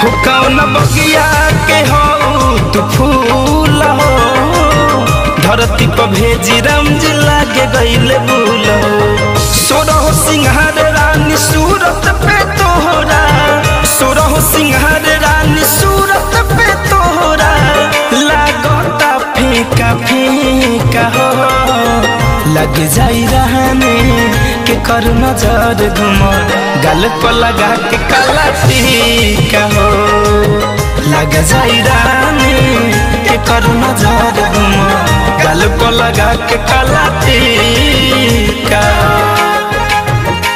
हो कौन बगिया के हो तू फूल हो धरती पर भेजी रमज लागे गईले भूल हो सोरह सिंहार रानी सूरत पे तोहरा सोरह सिंहार रानी सूरत पे तोहरा लागता फेंका फेंका हो लग जाई रहने के कर नजर घुम गल पर लगा के काला टीका हो लग जाई रहने के कर नजर घुम गल पर लगा के काला टीका